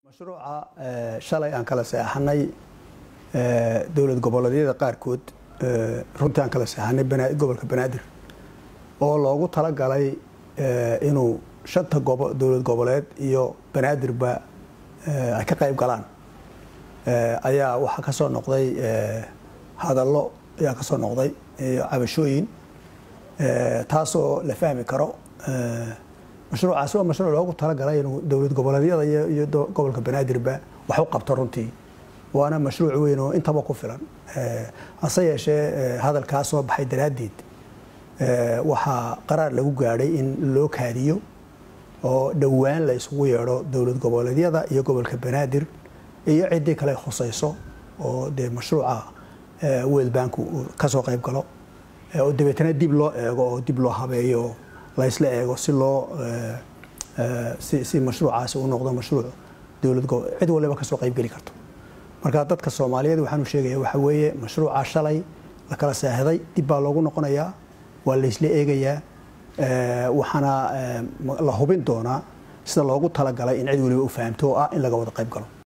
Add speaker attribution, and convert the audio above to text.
Speaker 1: mashruuca shalay aan kala seexanay dowlad goboleedyada qaarkood runtii aan kala seexanay gobolka banaadir oo loogu talagalay inuu shanta dowlad goboleed iyo banaadirba ay ka qayb galaan ayaa waxaa ka soo noqday hadallo ayaa ka soo noqday iyo cabashooyin taasoo la fahmi karo mashruucaasi waa mashruuc loogu talagalay inuu dowlad goboleedyada iyo gobolka banaadirba wax u qabto runtii waana mashruuc weyn oo intaba ku filan hase yeeshee hadalkaa soo baxay daraaddeed waxaa qaraar lagu gaadhay in loo kaadiyo oo dhowaan la isugu yeedho dowlad goboleedyada iyo gobolka banaadir iyo ciddii kale khusayso oo dee mashruuca world bank uu kasoo qayb galo oo dabeetana dib loo eego oo dib loo habeeyo laysla eego si loo si mashruucaasi u noqdo mashruuc dowlad cid waliba kasoo qaybgeli karto marka dadka soomaaliyeed waxaanu sheegaya waxa weeye mashruuca shalay la kala saahiday dib baa loogu noqonayaa waa laysla eegayaa waxaana la hubin doonaa sida loogu talagalay in cid waliba u fahamto oo ah in laga wada qayb galo